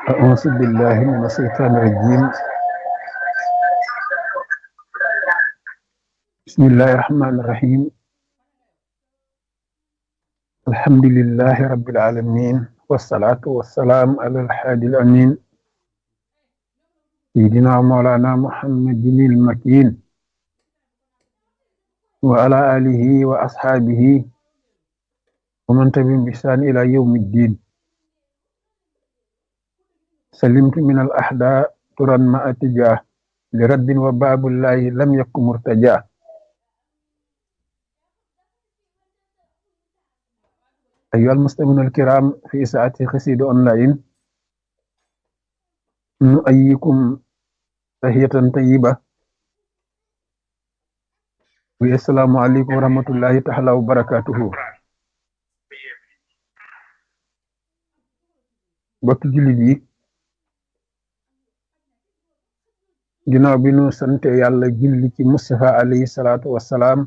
أعوذ بالله من الشيطان الرجيم بسم الله الرحمن الرحيم الحمد لله رب العالمين والصلاة والسلام على الحادي الأمين سيدنا مولانا محمد المكين وعلى آله وأصحابه ومن تبعهم بإحسان إلى يوم الدين سلمت من الأحداء ترا ما أتجاه لرد وباب الله لم يكن مرتجاه أيها المستمعون الكرام في ساعة خسيد أونلاين نؤيكم تحية طيبة والسلام عليكم ورحمة الله تعالى وبركاته bokk jullit yi ginnaaw bi nu sante yàlla julli ci Mustafa alayhi salaatu wassalaam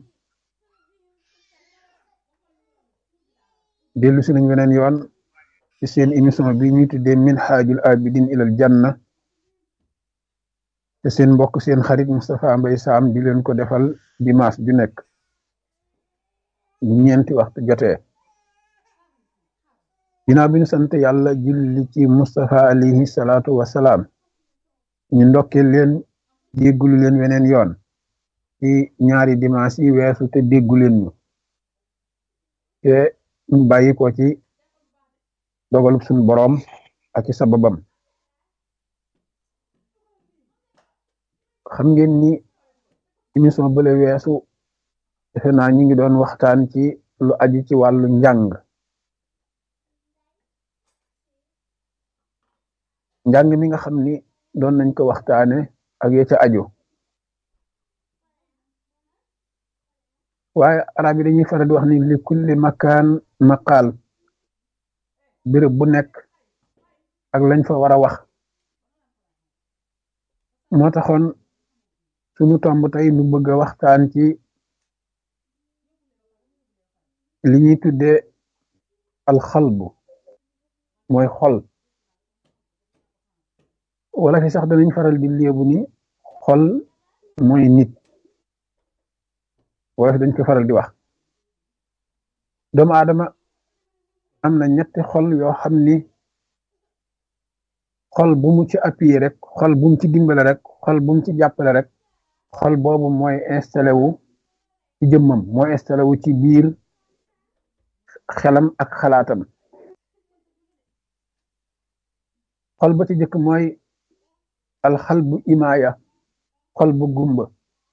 dellu si nañ weneen yoon ci seen émission bi ñuy tuddee minhaajul abidin ilal janna te seen mbokk seen xarit Moustapha Mbaye Sam di leen ko defal dimanche ju nekk bu ñeenti waxtu jotee ginnaaw bi ñu sant yàlla julli ci Mustafa alayhi salaatu wassalaam ñu ndokkee leen déggulu leen weneen yoon ci ñaari dimanche yi weesu te déggu leen ñu te ñu bàyyi ko ci dogalub suñu boroom ak ci sababam xam ngeen ni émission bële weesu defe naa ñu ngi doon waxtaan ci lu aju ci wàllu njàng njàng mi nga xam ni doon nañ ko waxtaane ak ya ca aju waaye arab yi dañuy faral di wax ni li kulli makaan maqaal béréb bu nekk ak lañ fa war a wax moo taxoon sunu tomb tey nu bëgg a waxtaan ci li ñuy tuddee alxalbu mooy xol wala fi sax danañ faral di léebu ni xol mooy nit wala fi dañ ko faral di wax doomu aadama am na ñetti xol yoo xam ni xol bu mu ci appuyé rek xol bu mu ci dimbale rek xol bu mu ci jàppale rek xol boobu mooy installé wu ci jëmmam mooy installé wu ci biir xelam ak xalaatam xol ba ci jëkk mooy alxal bu imaaya xol bu gumba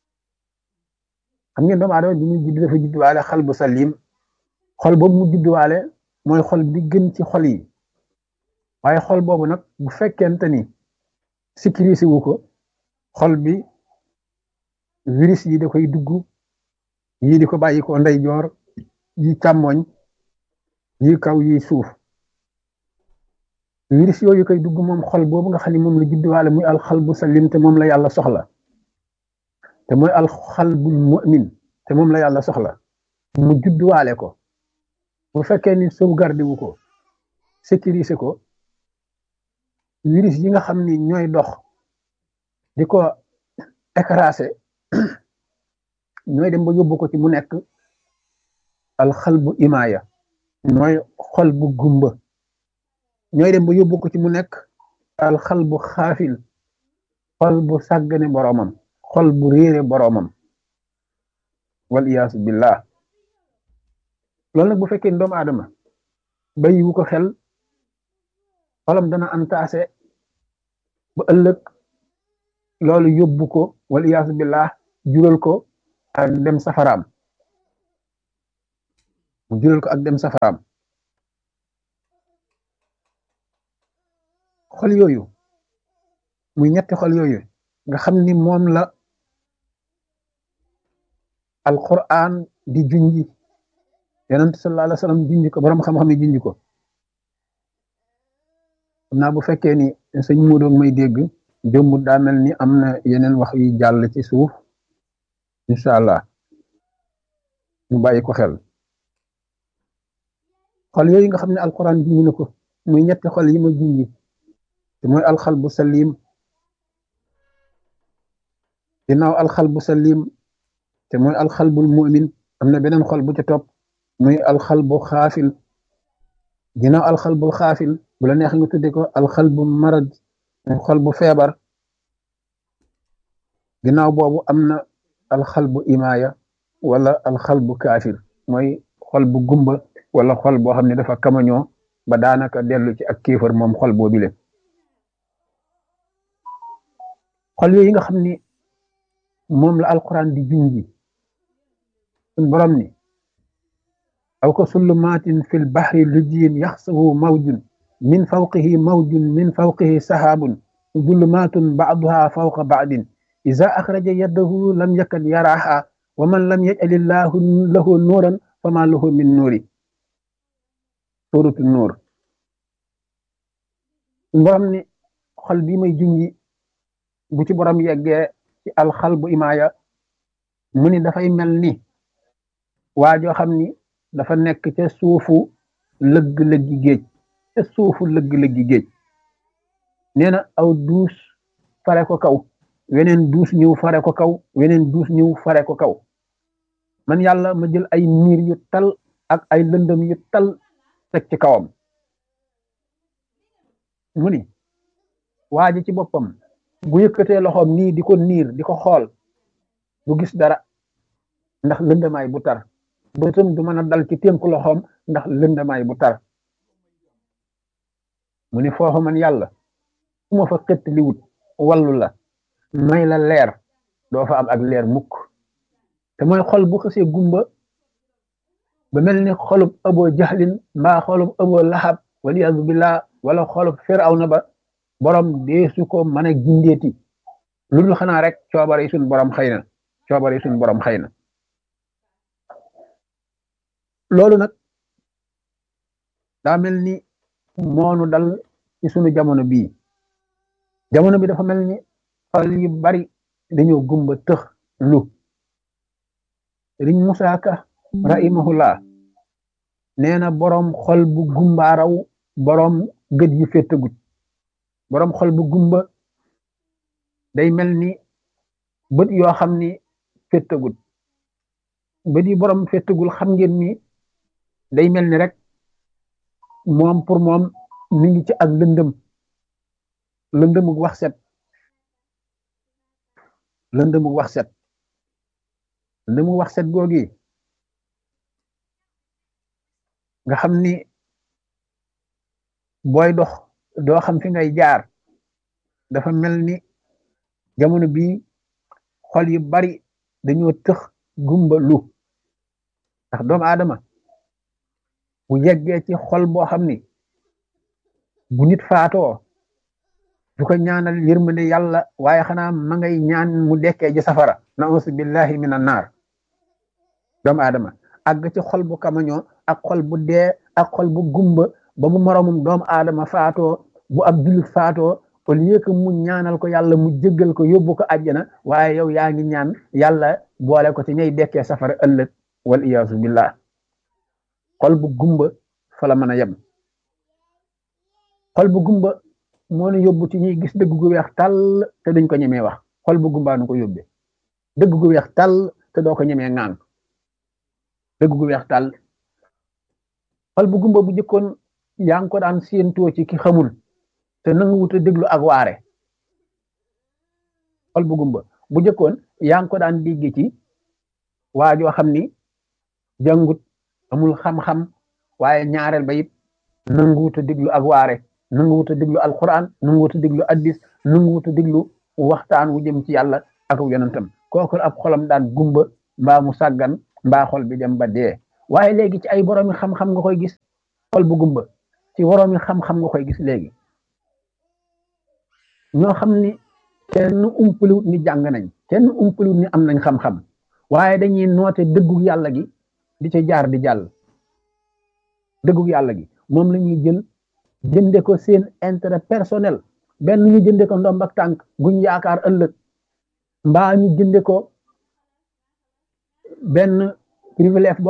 xam ngeen doomu aadama bi muy judd dafa judduwaale xal bu salim xol boobu mu judduwaale mooy xol bi gën ci xol yi waaye xol boobu nag bu fekkente ni sécurisé wu ko xol bi virus yi da koy dugg yii di ko bàyyi ko ndeyjoor yi càmmoñ yi kaw yi suuf virus yooyu koy dugg moom xol boobu nga xam ne moom la judduwaale muy alxal bu salim te moom la yàlla soxla te mooy alxal bul mu'min te moom la yàlla soxla mu judduwaale ko bu fekkee ni sauvegarde wu ko sécuriser ko virus yi nga xam ni ñooy dox di ko écraser ñooy dem ba yóbbu ko ci mu nekk alxal bu imaaya mooy xol bu gumba ñooy dem ba yóbbu ko ci mu nekk alxal bu xaafil xol bu sàggane boroomam xol bu réere boroomam wal iyaasu billah loolu nag bu fekkee doomu aadama bàyyiwu ko xel xolam dana antaase ba ëllëg loolu yóbbu ko wal iyaasu billah jural ko ak dem safaraam mu jural ko ak dem safaraam xol yooyu muy ñetti xol yooyu nga xam ni moom la alquran di junji yonent sallallahu alayhi wa sallam junji ko borom xam-xam yi junji ko xam naa bu fekkee ni sëñ Modou may dégg jëmbut daa mel ni am na yeneen wax yu jàll ci suuf incha allah ñu bàyyi ko xel xol yooyu nga xam ne alquran junji na ko muy ñetti xol yi ma junji te mooy alxalbu salim ginnaaw alxalbu salim te mooy alxalbul mu'min am na beneen xol bu ca topp muy alxalbu xaafil ginnaaw alxalbul xaafil bu la neex nga tudde ko alxalbu marad muy xol bu feebar ginnaaw boobu am na alxalbu imaaya wala alxalbu kaafir mooy xol bu gumba wala xol boo xam ne dafa kamañoo ba daanaka dellu ci ak kéefar moom xol boobu le xol yooyu nga xam ni moom la alquran di junji suñ borom ni aw ko sullumaatin fil baxri lujiyin yaxsahu mawjun min fawqihi mawjun min fawqihi sahaabun zulumaatun baaduha fawqa baadin iza axraja yadahu lam yakad yaraha wa man lam yajalillahu lahu nuuran fama lahu min nuuri suratu nuur suñ borom ni xol bi may junji bu ci borom yeggee ci alxal bu imaaya mu ni dafay mel ni waa joo xam ni dafa nekk ca suufu lëgg-lëggi géej ca suufu lëgg-lëggi géej nee na aw duus fare ko kaw weneen duus ñëw fare ko kaw weneen duus ñëw fare ko kaw man yàlla ma jël ay niir yu tal ak ay lëndëm yu tal teg ci kawam mu ni waa ji ci boppam bu yëkkatee loxoom nii di ko niir di ko xool du gis dara ndax lëndamaay bu tar bëtam du mën a dal ci tënk loxoom ndax lëndamaay bu tar mu ni foofu man yàlla su ma fa xëtt li wut wallu la may la leer doo fa am ak leer mukk te mooy xol bu xësee gumba ba mel ni xolub abo jaxlin mbaa xolub abo laxab waliyadu billah wala xolub firawna ba borom deesu ko mën a gindeeti lu dul xanaa rek coobare yi suñ borom xëy na coobare yi suñ borom xëy na loolu nag daa mel ni moonu dal ci sunu jamono bii jamono bi dafa mel ni xol yu bari dañoo gumba tëx lu riñ musaaka rahimahullah nee na boroom xol bu gumbaaraw boroom gët yu féttagut boroom xol bu gumba day mel ni bët yoo xam ni féttagut bët yi boroom féttagul xam ngeen ni day mel ni rek moom pour moom mi ngi ci ak lëndëm lëndëmug wax set lëndëmug wax set lëndëmug wax set googi nga xam ni booy dox doo xam fi ngay jaar dafa mel ni jamono bii xol yu bari dañoo tëx gumba lu ndax doomu aadama bu yeggee ci xol boo xam ni bu nit faatoo du ko ñaanal yërmande yàlla waaye xanaa ma ngay ñaan mu dekkee ji safara nausu billahi min an naar doomu aadama àgg ci xol bu kamañoo ak xol bu dee ak xol bu gumba ba bu moromum doomu aadama faatoo bu ab jullit faatoo au lieu que mu ñaanal ko yàlla mu jéggal ko yóbbu ko àjjana waaye yow yaa ngi ñaan yàlla boole ko ci ñay dekkee safara ëllëg wal iyaasu billah xol bu gumba fa la mën a yem xol bu gumba moo nu yóbbu ci ñuy gis dëgg gu weex tàll te duñ ko ñemee wax xol bu gumbaa nu ko yóbbee dëgg gu weex tàll te doo ko ñemee ŋaan dëgg gu weex tàll xol bu gumba bu jëkkoon yaa ngi ko daan séentoo ci ki xamul te nangu wut a déglu ak waare xol bu gumba bu jëkkoon yaa ngi ko daan dégg ci waa joo xam ni jàngut amul xam-xam waaye ñaareel ba it nangu wut a déglu ak waare nangu wut a déglu alquran nangu wut a déglu addis nangu wut a déglu waxtaan wu jëm ci yàlla ak yonentam kooku ab xolam daan gumba mbaa mu sàggan mbaa xol bi dem ba dee waaye léegi ci ay boroomi xam-xam nga koy gis xol bu gumba ci boroomi xam-xam nga koy gis léegi ñoo xam ni kenn umpaliwut ni jàng nañ kenn umpaliwut ni am nañ xam-xam waaye dañuy noote dëggu yàlla gi di ca jaar di jàll dëggu yàlla gi moom la ñuy jël jënde ko seen intérêt personnel benn ñu jënde ko ndomb ak tànk guñ yaakaar ëllëg mbaa ñu jënde ko benn privilège